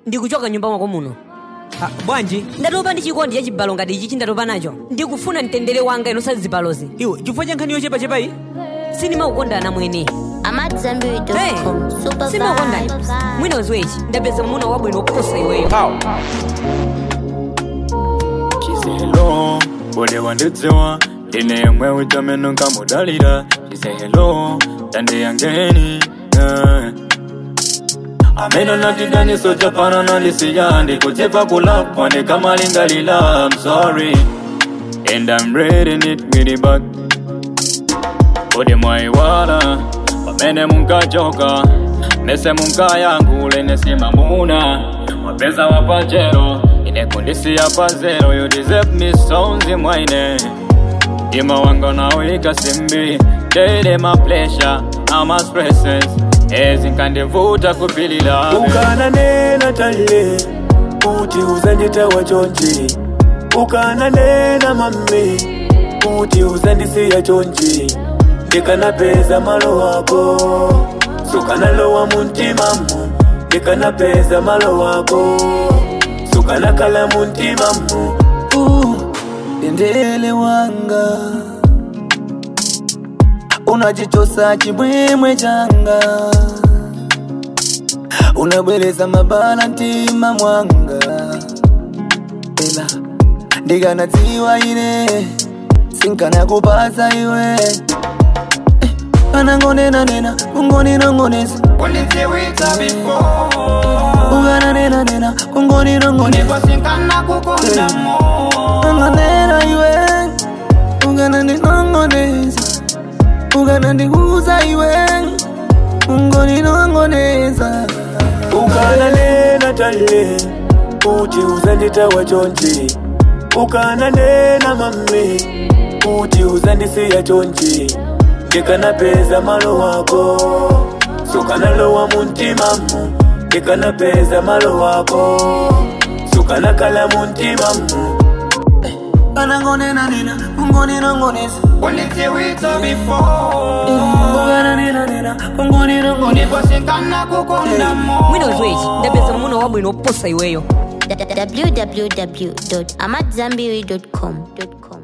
ndikuchoka nyumba mwako muno Ah, bwanji ndatopa ndi chikondi cha chibalo ngati ichi ndatopa nacho ndikufuna mtendere wanga inosazi zibalozi iwe chifukwa cha nkhani yochepachepa iyi sindimakukondana mwene amadzambiri.com super simakukondana vibes mwina uziwechi ndapeza muna wabwino kuposa iweyo Hello, bode wandidziwa ndine yemwe utameno nkamudalira chise hello tande yangeni eh. ameno natidaniso chapana nandisiya ndikudzipa kulapwa ndikamalingalila I'm sorry and I'm reading it really back bode mwaiwala pamene munkachoka mese munkayangule nesimamuna wapeza wapachero inekundisiya pazero you deserve me sonzi mwaine Dima wanga nawika simbi Daily my pleasure ama stresses ezinkandivuta kupilila ukananena talle kuti uzanditawa chonchi ukananena mamme kuti uzandisiya chonchi ndikanapeza malo wako sukanalowa muntimamu ndikanapeza malo wako sukanakala muntimamu uh, dendele wanga unachichosa chimwemwe changa unabwereza mabala mtima mwanga ela ndikanadziwa ine sinkanakupasa iwe Eh, anangonenanena kungoninongoneza ukananenanena kungoninongoneza anganena iwe ukanandinongoneza ukanandiuza iwe ungoninongoneza ukananena talle kuti uzanditawa chonchi ukananena mamme kuti uzandisiya chonchi ndikanapeza malo wako sukanalowa muntimamu ndikanapeza malo wako sukanakala muntimamu anangonenanena ungoninongoneza ukananenanena ungoninongoneza mwina uziwechi ndapeza muna wabwino kuposa iweyo www.amadzambiri.com